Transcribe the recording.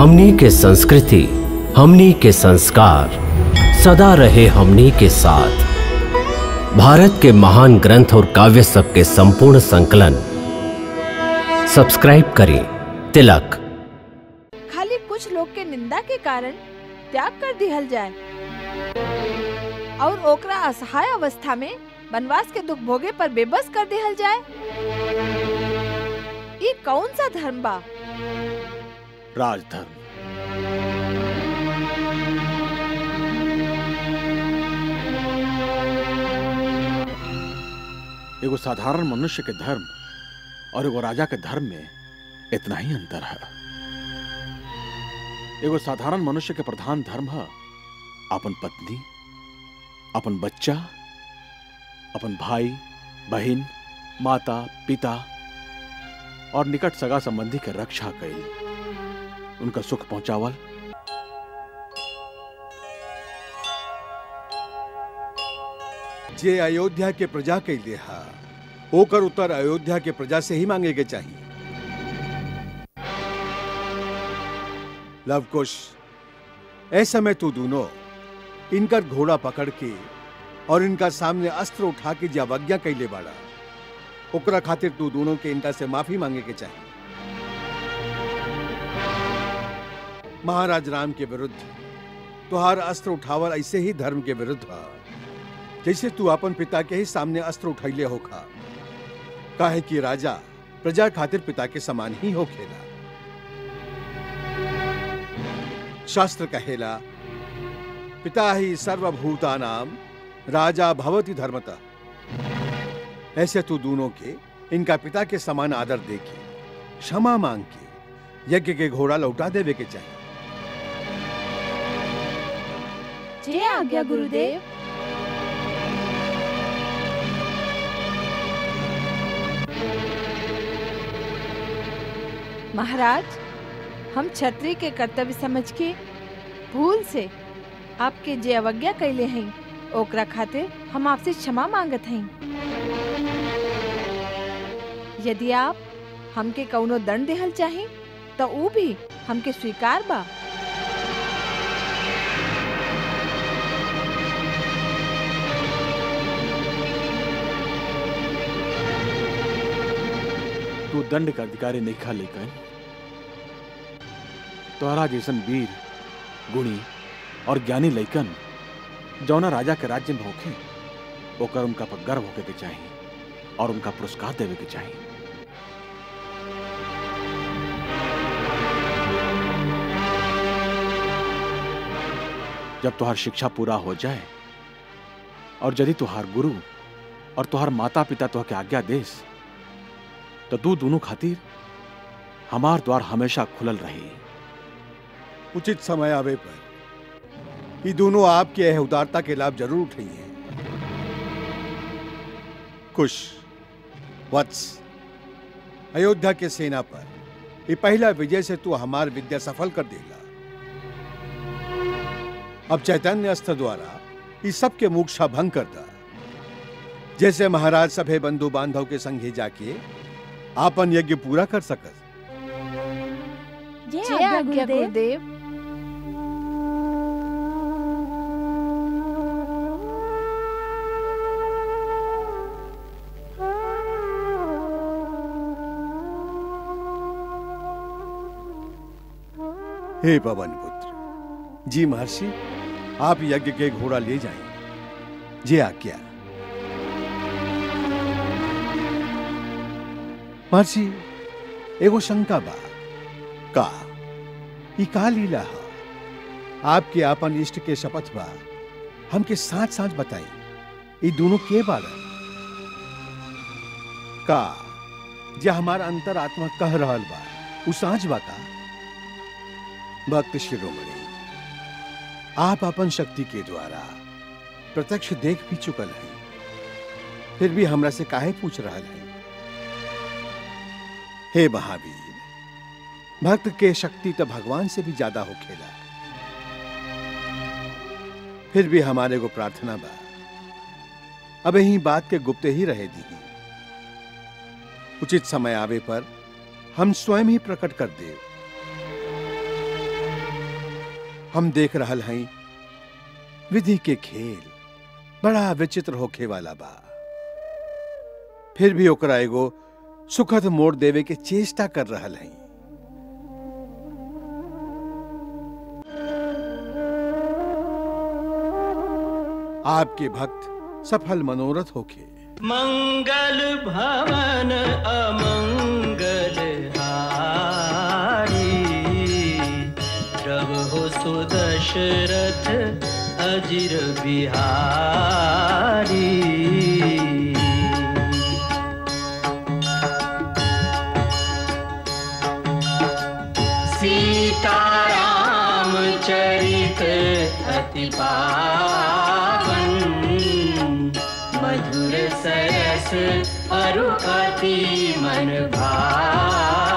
हमनी के संस्कृति हमनी के संस्कार सदा रहे हमनी के साथ भारत के महान ग्रंथ और काव्य सब के संपूर्ण संकलन सब्सक्राइब करें तिलक खाली कुछ लोग के निंदा के कारण त्याग कर दिहल जाए और ओकरा असहाय अवस्था में वनवास के दुख भोगे पर बेबस कर दिहल जाए ये कौन सा धर्म बा राजधर्म एगो साधारण मनुष्य के धर्म और एगो राजा के धर्म में इतना ही अंतर है एगो साधारण मनुष्य के प्रधान धर्म है अपन पत्नी अपन बच्चा अपन भाई बहन माता पिता और निकट सगा संबंधी के रक्षा कैल उनका सुख पहुंचावल जे अयोध्या के प्रजा के लिए हा ओकर उत्तर अयोध्या के प्रजा से ही मांगे के चाहिए लवकुश ऐसे में तू दोनों इनकर घोड़ा पकड़ के और इनका सामने अस्त्र उठा के जे अवज्ञा कैले बाड़ा ओकरा खातिर तू दोनों के इनका से माफी मांगे के चाहिए महाराज राम के विरुद्ध तुहार अस्त्र उठावल ऐसे ही धर्म के विरुद्ध है जैसे तू अपन पिता के ही सामने अस्त्र उठैले होखा काहे कि राजा प्रजा खातिर पिता के समान ही होखेला शास्त्र कहेला पिता ही सर्वभूता नाम राजा भवति धर्मतः ऐसे तू दोनों के इनका पिता के समान आदर देके क्षमा मांग के यज्ञ के घोड़ा लौटा देवे के चाहिए जय आज्ञा गुरुदेव महाराज हम क्षत्रिय के कर्तव्य समझ के भूल से आपके जे अवज्ञा कैले हैं ओकरा खातिर हम आपसे क्षमा मांगत हैं यदि आप हमके कौनो दंड देहल चाही तो ऊ भी हमके स्वीकार बा तू दंड का अधिकारी नहीं खा लेकिन तोहरा जैसन वीर गुणी और ज्ञानी लैकन जौना राजा के राज्य में होखे ओकर उनका पर गर्व होके के चाहिए और उनका पुरस्कार देवे के चाहिए जब तुहार शिक्षा पूरा हो जाए और यदि तुहार गुरु और तुहार माता पिता तुह के आज्ञा देस तो तू दोनों खातिर हमार द्वार हमेशा खुलल रही उचित समय आवे पर ये दोनों आपके यह उदारता के लाभ जरूर उठाइए कुश वत्स अयोध्या के सेना पर ये पहला विजय से तू हमार विद्या सफल कर देगा अब चैतन्य अस्त्र द्वारा इस सब के मूक्षा भंग कर दा जैसे महाराज सभे बंधु बांधव के संगे जाके आपन यज्ञ पूरा कर सकत जय आज्ञा गुरुदेव हे पवन पुत्र जी महर्षि आप यज्ञ के घोड़ा ले जाएं जे आज्ञा महर्षि एगो शंका बा का ई का लीला है आपके आपन इष्ट के शपथ बा हमके साथ साथ बताई ये दोनों के बारे का जे हमार अंतर आत्मा कह रहल बा उ साँच बा का भक्त शिरोमणि आप अपन शक्ति के द्वारा प्रत्यक्ष देख भी चुकल हैं फिर भी हमरा से काहे पूछ रहा है हे महावीर भक्त के शक्ति तो भगवान से भी ज्यादा हो खेला फिर भी हमारे को प्रार्थना बा अब यही बात के गुप्त ही रहे दी उचित समय आवे पर हम स्वयं ही प्रकट कर दे हम देख रहल हई विधि के खेल बड़ा विचित्र होखे वाला बा फिर भी ओकरा एगो सुखद मोड़ देवे के चेष्टा कर रहल हई आपके भक्त सफल मनोरथ होखे मंगल भवन अमंगल हारी प्रभु सुदशरथ अजिर बिहारी सीताराम चरित अति पावन मधुर सरस अरु अति मन भावन